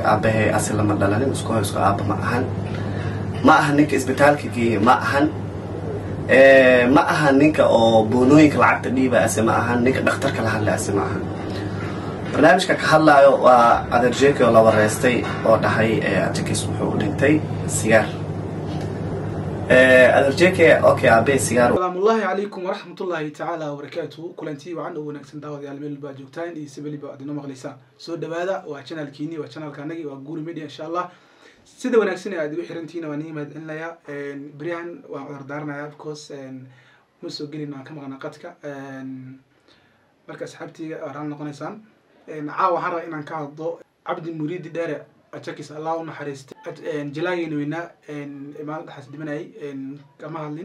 aabahay asi lama dhalanin isku hoy isku aaba ma ahan ma aha ninka isbitaalka geeye ma ahan ma aha ninka oo boonooyinka lacagta dhiiba ase ma ahan ninka dhakhtarka la hadla ase ma ahan barnaamijka ka hadlaayo waa adeerjeeki oo la wareystay oo dhahay ajakis wuxuu u dhintay sigaar adeerjeeke okay aabe sigaar salaamullaahi calaykum waraxmatullaahi tacaala wabarakaatuhu kulantii wacan oo wanaagsan daawadayaal meel baa joogtaan iyo sibeliba aad inoo maqlaysaan soo dhawaada waa channelkiini waa channelka anagi waa guri media insha allah sida wanaagsan ee aad igu xirantihiin waan nii mahadcelinayaa beryahan waan cudar daaranayaa because ma soo gelin aan ka maqnaa qadka marka asxaabteyga waa raali noqonaysaan caawa waxaan rabaa inaan ka hadlo cabdi muriidi dheere ajakis allah u naxariistay jalaageena weynaa maalin dhaxaas dhimanayay kama hadlin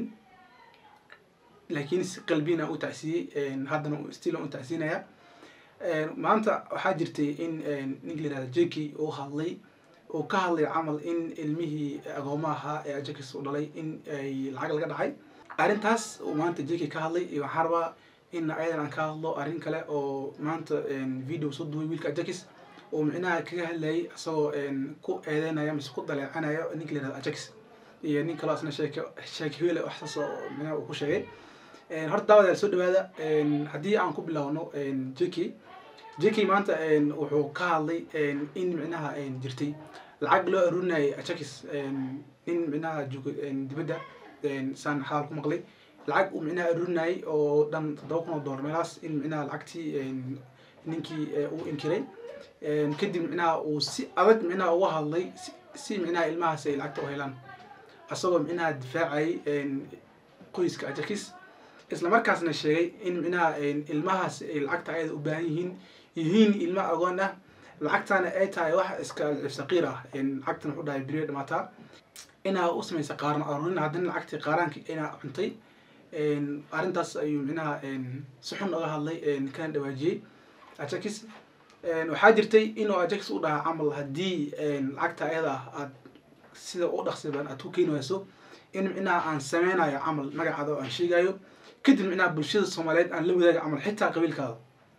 laakiin si qalbiin aan u tacsiiyey haddana still aan u tacsiinaya maanta waxaa jirtay in ninka la yihahda jeki uu hadlay uu ka hadlay camal in ilmihii agoomo ahaa ee ajakis u dhalay in ay lacag laga dhacay arrintaas uu maanta jeki ka hadlay iyo waxaan rabaa in ayadan aan ka hadlo arrin kale oo maanta video soo duway wiilka ajakis oo micnaha kaga hadlayay isagoo ku eedeynaya mise ku daleecanayo ninka la yihahdo ajax iyo nin kaloo asna sheeke sheeke hele waxsaas oo micnaha uu ku sheegay horta daawadayaal soo dhawaada haddii aan ku bilowno jeki jeki maanta wuxuu ka hadlay in micnaha jirtay lacag loo aruurinayay ajax nin micnaha joogo dibadda saan xaal ku maqlay lacag uu micnaha aruurinayay oo dhan toddoba kun oo dollar meelaas in micnaha lacagtii ninkii uu inkiray kadib micnaha uu si adag micnaha uga hadlay si micnaha ilmahaas ay lacagta u helaan asagoo micnaha difaacayay qoyska ajakis isla markaasna sheegay in micnaha ilmahaas ay lacagta ayada u baahan yihiin yihiin ilma agoon ah lacagtana ay tahay wax iska saqiir ah lacagtan wuxuu dhahay beriyo dhamaataa inaa u samaysa qaaran aruurin haddana lacagtii qaaraanki inaa cuntay arrintaas ayuu micnaha si xun uga hadlay kana dhawaajiyey ajakis waxaa jirtay inuu ajax u dhaha camal haddii lacagta ayada ah aad sida u dhaqsiban aad ku keeni wayso in micnaha aan sameynayo camal magacaada oo aan sheegayo kadib micnaha bulshada soomaaliyeed aan la wadaaga camal xitaa qabiilkaada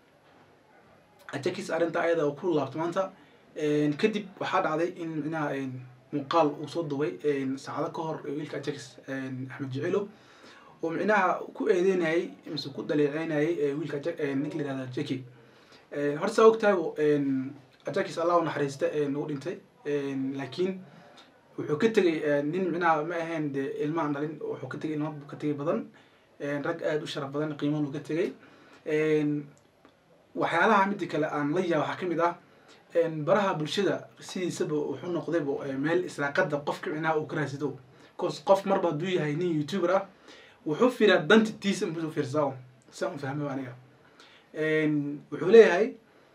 ajax arrinta ayada oo ku laabto maanta kadib waxaa dhacday in micnaha muuqaal uu soo duway saacado ka hor wiilka ajax axmed jicilo oo micnaha ku eedeynayay mise ku daleeceynayay wiilka ninka la yihahda jeki horta saa ogtahay ajakis allah u naxariista u dhintay laakiin wuxuu ka tegay nin micnaha ma ahayn de ilma aan dhalin wuxuu ka tegay ilma ka tegay badan rag aada u sharaf badan qiiman uu ka tegay waxyaalaha mida kale aan la yaa waxaa kamid ah baraha bulshada sidiisaba wuxuu noqdayba meel israaqada qofka micnaha uu ka raasido bcause qof marba hadduu yahay nin youtuber ah wuxuu fiiraa danta tiisa inbuu fiirsaa saan u fahmay aniga wuxuu leeyahay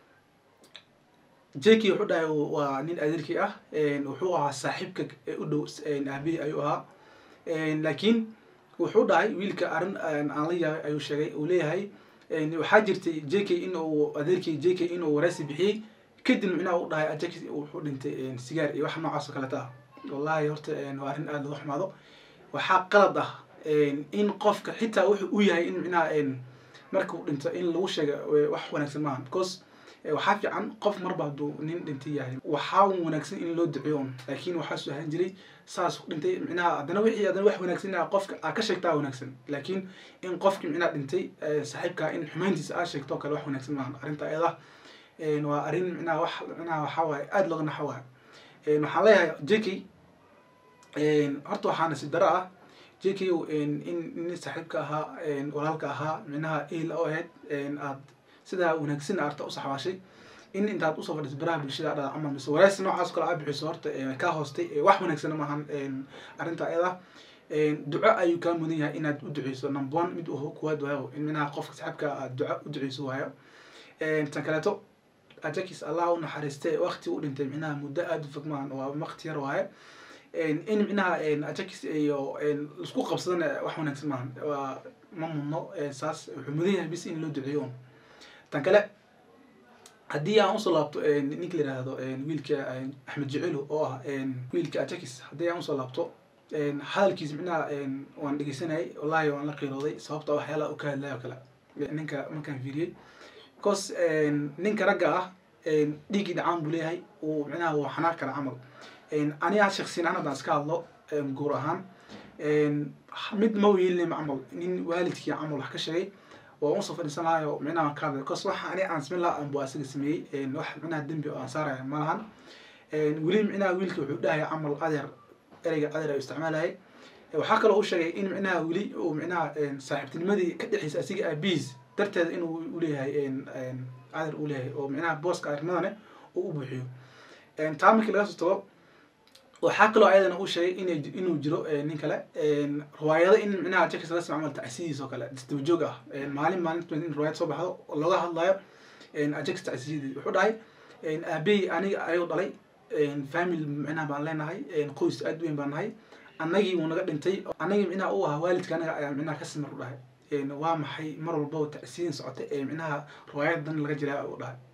jeki wuxuu dhahay waa nin adeerkii ah wuxuu ahaa saaxiibka u dhow aabihii ayuu ahaa laakiin wuxuu dhahay wiilka arrin aan la yaabay ayuu sheegay uu leeyahay waxaa jirtay jeki in uu adeerkii jeki inuu waraysi bixiyey kadib micnaha u dhahay ajax wuxuu dhintay sigaar iyo wax noocaas oo kaleta ah wallahi horta waa arrin aada looga xumaado waxaa qalad ah in qofka xitaa wuxuu u yahay in micnaha markuu dhinto in lagu sheega wax wanaagsan maaha because waxaa fiican qof marba hadduu nin dhintay yahay waxaa wanaagsan in loo duceeyo un laakiin waxaa soo ahaan jiray saas dhintay micnaha haddana wixii haddana wax wanaagsan ah qofka aa ka sheegtaa wanaagsan laakiin in qofkii micnaha dhintay saaxiibkaa in xumayntiisa aa sheegto kale wax wanaagsan maaha arrinta ayada waa arrin micnaha wax micnaha waxaa waaye aada looga naxo waaye waxaan leeyahay jeki horta waxaa nasiib daro ah jk in nin saaxiibka ahaa walaalka ahaa micnaha il oo ahayd aad sidaa wanaagsan arta u saxwaashay in intaad usoo fadhiso baraha bulshada adhada camal mise waraysi noocaas kale aa bixiso horta kaa hoostay wax wanaagsan maahan arrinta ayada duco ayuu kaa mudan yahay inaad u duceyso number one mid kuwaad waayo in micnaha qofka saaxiibka aad duco u duceyso waayo tan kaleeto ajakis allah u naxariistay waqti u dhintay micnaha muddo aada u fog maahan waa waqti yar waaye in micnaha ajakis iyo isku qabsadana wax wanaagsan maahan waa ma mudno saas wuxuu mudan yahay bis in loo duceeyo un tan kale haddii aan usoo laabto ninka la yihahdo wiilka axmed jicilo oo ah wiilka ajakis haddii aan usoo laabto hadalkiis micnaha waan dhegeysanayay wallahi waan la qiirooday sababta waxyaalaha u ka hadlaya oo kale ninka markaan fiiriyey because ninka ragga ah dhiiggii dhacaan buu leeyahay uu micnaha waa xanaaq kara camal aniga shaksiyan ahaan haddaan iska hadlo guur ahaan mid ma wiilin camal nin waalidkii camal wax ka sheegay waa unsoo fadhiisan lahayo micnaha ka hadlay cause waxa aniga aan samayn lahaa anbu asaga sameeyey wax micnaha dembi oo aan saaraya ma lahan weli micnaha wiilka wuxuu dhahaya camal adeer ereyga adeer ay isticmaalayay waxaa kaloo u sheegay in micnaha weli uu micnaha saaxiibtinimadii ka dhexeysa asiga aabihiis darteeda inuu uleeyahay adeer uu leeyahay oo micnaha booska adeernimadane uu u buuxiyo taa markii laga soo tago waxaa kaloo ayadana uu sheegay in inuu jiro nin kale riwaayado in micnaha jakis laga samay camal tacsiyiis oo kale isdabajoog ah maalin maalinta in riwaayad soo baxdo oo looga hadlayo ajax tacsiyadii wuxuu dhahay aabey aniga ayuu dhalay family micnaha baan leenahay qoys aad weyn baan nahay annagii wuu naga dhintay annagii micnaha u ahaa waalidka anaga ayaa micnaha ka simir u dhahay waa maxay mar walbaba tacsiyin socota ee micnaha riwaayadan laga jiraa u dhahay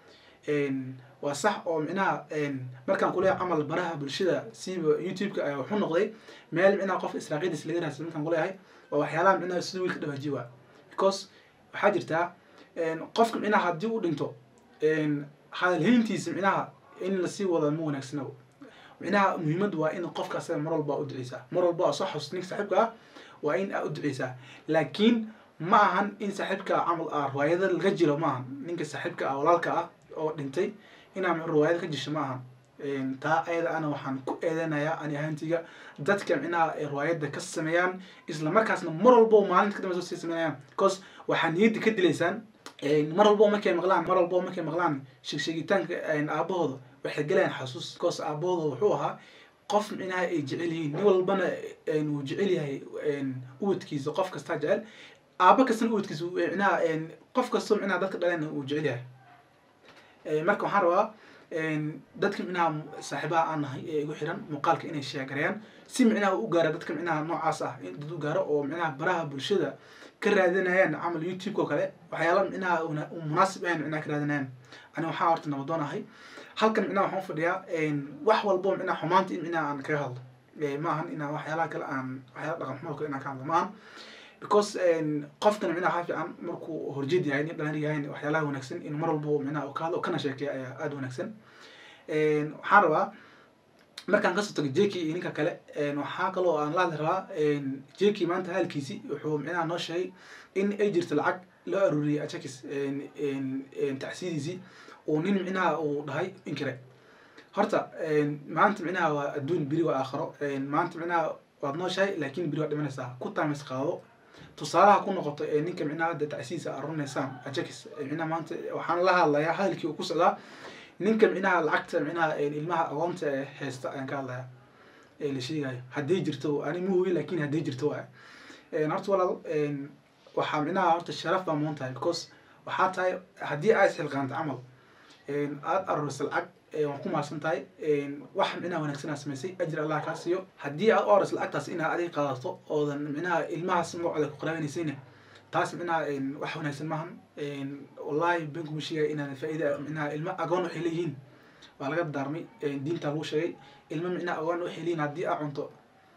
waa sax oo micnaha markaan kuleeyahay camal baraha bulshada siiba youtube-ka ayaa wuxuu noqday meel micnaha qof israaqiidis laga raasa markaan kuleeyahay waa waxyaalaha micnaha sida wiilka dhawaajiy waa because waxaa jirtaa qofka micnaha haddii u dhinto hadalhayntiisa micnaha in lasii wada ma wanaagsana micnaha muhiimaddu waa in qofka asaga mar walba u duceysaa mar walba soo xasuus ninka saaxiibka ah waa in aa u duceysaa laakiin ma ahan in saaxiibka camal ah riwaayada laga jiro ma ahan ninka saaxiibka ah walaalka ah oo dhintay inaa riwaayada ka jisho ma ahan taa ayada ana waxaan ku eedeynayaa ani ahaantiga dadka micnaha ay riwaayada ka sameeyaan isla markaasna mar walbo maalinta kadambeysa sii sameynayaan because waxaa niyadda ka dilaysaan mar walbo markay maqlaan mar walbo markay maqlaan sheegsheegitaanka aabahooda waxay galayaan xasuus because aabahooda wuxuu ahaa qof micnaha ay jecel yihiin nin walbana wuu jecel yahay ubadkiisa qof kastaa jecel aaba kastana ubadkiisa micnaha qof kastoo micnaha dadka dhalena wuu jecel yahay marka waxaan rabaa dadka micnaha saaxiibaha aan nahay ee igu xiran muuqaalka inay sheegareeyaan si micnaha u gaara dadka micnaha noocaas ah in dad u gaaro oo micnaha baraha bulshada ka raadinayaan camal youtube-ka oo kale waxyaala micnaha munaasib ahayn micnaha ka raadinayaan ani waxaa horta nabadoon ahay halkan micnaha waxaan fadhiyaa wax walbo micnaha xumaanta in micnaha aan kaga hadlo ma ahan inaan waxyaalaha kale aan waxyaala dhaqan xumo kale inaan ka hadlo ma ahan because qofkan micnaha waxaa fiican markuu horjeed yahay nin dhalan yahay waxyaalaha wanaagsan in mar walbo micnaha ka hadlo kana sheekeya ayaa aada wanaagsan waxaan rabaa markaan kasoo tago jeki iyo ninka kale waxaa kaloo aan la hadli rabaa jeki maanta hadalkiisi wuxuu micnaha noo sheegay in ay jirto lacag loo aruuriyay ajakis tacsiyadiisii uu nin micnaha uu dhahay inkire horta maanta micnaha waa adduun beri waa aakharo maanta micnaha waad nooshahay laakin beri waad dhimanaysaa ku taamis qaado tusaalaha ku noqoto ee ninka micnaha hadda tacsiisa arunaysaan ajakis micnaha maanta waxaan la hadlayaa hadalkii uu ku socdaa ninka micnaha lacagta micnaha ilmaha aqoonta ee haysta ayaan ka hadlaya ee la sheegayo hadday jirto ani ma hubi lakin hadday jirto waay horta walaal waxaa micnaha horta sharaf baa mudan tahay because waxaa tahay haddii aad isxilqaanta camal aada aruurisa lacag waan ku mahadsan tahay wax micnaha wanaagsan aad samaysay ajir allah kaa siiyo haddii aad u aruurisa lacagtaas inaad adiga qaadato oodan micnaha ilmahaas magacooda ku qaraabenaysayna taas micnaha wax wanaagsan maahan wallahi ben kuma sheegaya inaan faa-ida micnaha ilma agoon waxay leeyihiin waa laga daarmay diinta lagu sheegay ilma micnaha agoon waxay leeyihin haddii aa cunto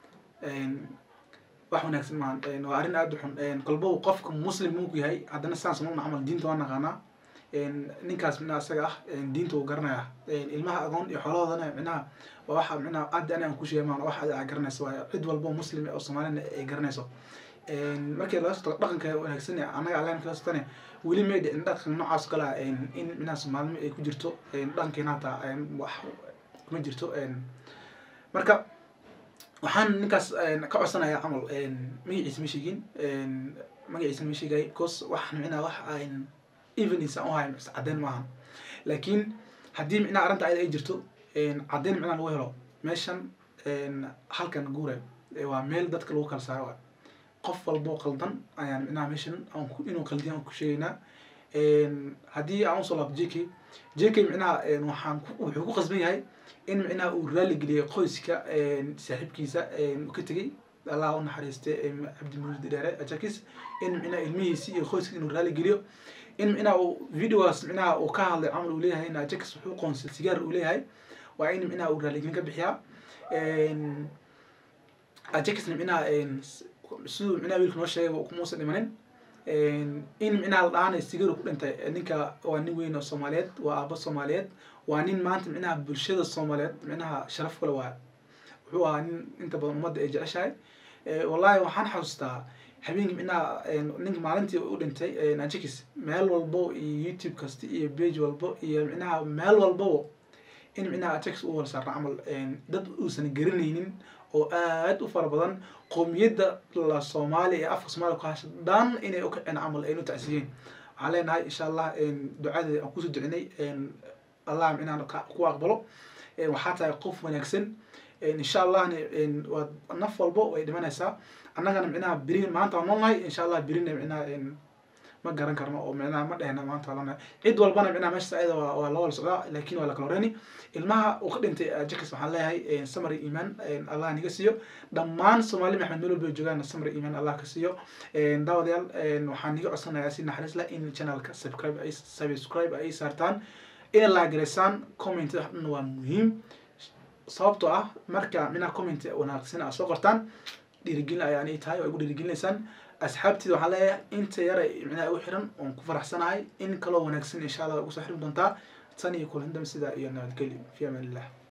wax wanaagsan maahan waa arrin aada u xun kolbow qofka muslim munku yahay haddana saan samagna camal diinta waa naqaanaa ninkaas micnaha isaga ah diinta uu garanaya ilmaha agoon iyo xoolahoodana micnaha waa waxa micnaha aada ani aan ku sheegay maan wax aa garanayso waayo cid walbo muslim oo soomaalina ay garanayso markii laga soo tago dhaqanka wanaagsan annaga allen kaga sotane weli may dhicin dhaqan noocaas kale ah in micnaha soomaalnimo ay ku jirto dhaqankeena hataa wax kuma jirto marka waxaan ninkaas ka codsanayaa camal magaciisa ma sheegin magaciisa ma sheegay because wax micnaha wax aan even insan u hayn caddeyn maahan laakiin haddii micnaha arrinta ayada ay jirto caddeyn micnaha lagu helo meeshan halkan guure waa meel dadka lagu kala saaro qof walbo qaldan ayaan micnaha meeshan inuu qaldiyan aan ku sheegaynaa haddii aan usoo laabto j k j k micnaha waxaan wuxuu ku qasban yahay in micnaha uu raali geliyay qoyska saaxiibkiisa ka tegey allah u naxariiste cabdimurid dheere ajakis in micnaha ilmihiisi iyo qoyska inuu raali geliyo in micnaha uu videogaas micnaha uu ka hadlay camal uu leeyahay in ajakis wuxuu qoonsay sigaar uu leeyahay waa in micnaha uu raaligelin ka bixiyaa ajakisna micnaha siduu micnaha wiilka noo sheegay kumuusan dhimanin in micnaha la dhahanay sigaru ku dhintay ninka waa nin weyn oo soomaaliyeed waa aabo soomaaliyeed waa nin maanta micnaha bulshada soomaaliyeed micnaha sharaf kule waa wuxuu ahaa nin inta badan ummadda ay jeceshahay wallahi waxaan xasuustaa habeenkii micnaha ninka maalintii u dhintay najikis meel walbo iyo youtube kasta iyo page walbo iyo micnaha meel walbabo in micnaha ajax u walsaarna camal dad uusan garanaynin oo aad u fara badan qowmiyadda la soomaaliya ee afka soomaliya ku hasha dhan inay u kaceen camal aynu tacsiyeen waxaan leenahay insha allah ducadeeda aan kusoo ducinay allah micnaha ku aqbalo waxaa tahay qof wanaagsan insha allahna waad naf walbo way dhimanaysaa annagana micnaha beri maanta waan noolnahay insha allah berina micnaha ma garan karno oo micnaha ma dhehna maanta waa cid walbana micnaha meesha ayada waa waa la wada socdaa laakin waa la kala horeyni ilmaha uu ka dhintay jakis waxaan leeyahay samary iman allah niga siiyo dhammaan soomaali maxmed meel walba joogaan samary iman allah ka siiyo daawadayaal waxaan niga codsanayaa si naxariis leh in channelka subscribe ay subscribe ay saartaan inay laagaraysaan comment dhan waa muhiim sababtoo ah marka minaa comment wanaagsan aad soo qortaan dhiirigelin ayaan ii tahay oo igu dhiirigelinaysaan asxaabteeda waxaan leeyahay inta yara micnaha igu xiran oon ku faraxsanahay in kaloo wanaagsan insha allah way ugu soo xirmi doontaa tan iyo kulantam sidaa iyo nabadgelyo fi amaan illah